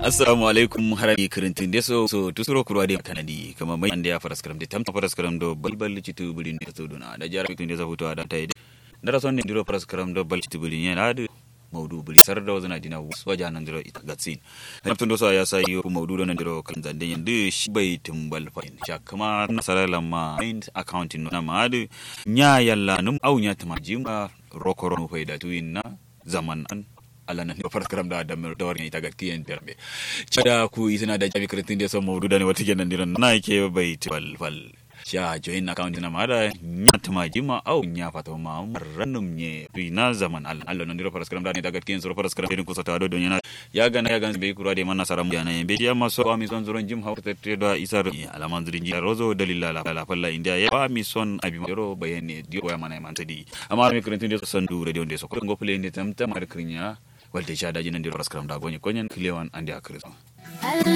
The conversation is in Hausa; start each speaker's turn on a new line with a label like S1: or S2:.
S1: assalamu alaikum harami kirintin deso so tusuro kurwa de kanadi kama mai ande ya faras karam de tamta faras karam do balbal citu bulin da tuduna da jara kitin da zafuto da tai da rason ne diro faras karam do bal citu bulin yana da maudu buli sar da wazana dina waja nan diro ita gatsin tun do so ya sai yo maudu nan diro kan zande yande shi bai tumbal fa sha kama nasara ma mind accounting na ma da nya yalla num au nya tamajima rokoro no faida tuinna zaman an ala nan da farkar da da mer dawar ita ga tiyan derbe cada ku isina da jami kritin da so mawdu da ne wata kenan diran na ke bai fal fal sha join account na mara nya tama jima au nya fata ma rannum nye na zaman al Allah nan dira farkar da ne daga tiyan so farkar da ku sata do yana ya gana ya gana bai kura da manna saram yana be ya maso ami son zuron jim hawta te da isar alaman zurin ji rozo dalila la la falla india ya ba mi son abi ro bayane dio ya mana man tadi amma mi kritin da son du radio de so ko ngopule ne tamta mar krinya walde shada jinan diro raskaram da gonye konyen kilewan andi akriso